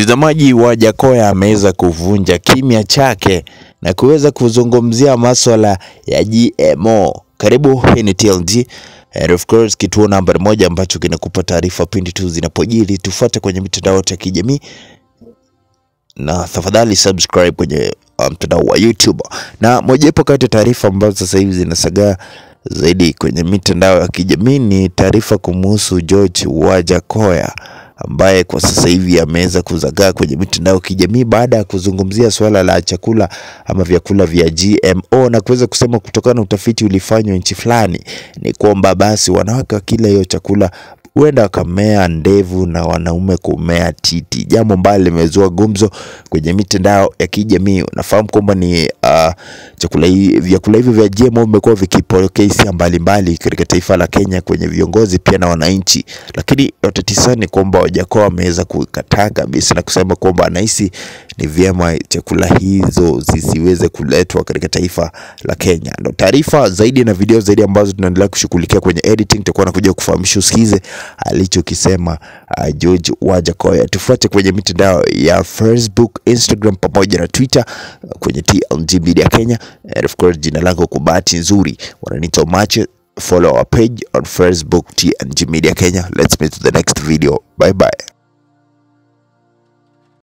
Mtazamaji, Wajakoya ameweza kuvunja kimya chake na kuweza kuzungumzia maswala ya GMO. Karibu, hii ni TLG and of course kituo nambari moja ambacho kinakupa taarifa pindi tu zinapojiri. Tufuate kwenye mitandao yote ya kijamii na tafadhali subscribe kwenye uh, mtandao wa YouTube. Na mojawapo kati ya taarifa ambazo sasa hivi zinasagaa zaidi kwenye mitandao ya kijamii ni taarifa kumuhusu George Wajakoya ambaye kwa sasa hivi ameweza kuzagaa kwenye mitandao ya kijamii baada ya kuzungumzia suala la chakula ama vyakula vya GMO na kuweza kusema kutokana na utafiti ulifanywa nchi fulani ni kwamba basi wanawake wakila hiyo chakula huenda wakamea ndevu na wanaume kumea titi, jambo ambalo limezua gumzo kwenye mitandao ya kijamii. Unafahamu kwamba ni uh, chakula hii, vyakula hivyo vya GMO vimekuwa vikipokea hisia mbalimbali katika taifa la Kenya kwenye viongozi pia na wananchi, lakini yote tisa ni kwamba Wajakoya ameweza kukataa kabisa na kusema kwamba anahisi ni vyema chakula hizo zisiweze kuletwa katika taifa la Kenya. Ndo taarifa zaidi na video zaidi ambazo tunaendelea kushughulikia kwenye editing, tutakuwa nakuja kufahamisha usikize alichokisema uh, George Wajakoya. Tufuate kwenye mitandao ya Facebook, Instagram pamoja na Twitter uh, kwenye TLG Media Kenya and of course, jina langu kwa bahati nzuri wananiita Mache. Follow our page on Facebook TLG Media Kenya. Let's meet to the next video. Bye bye.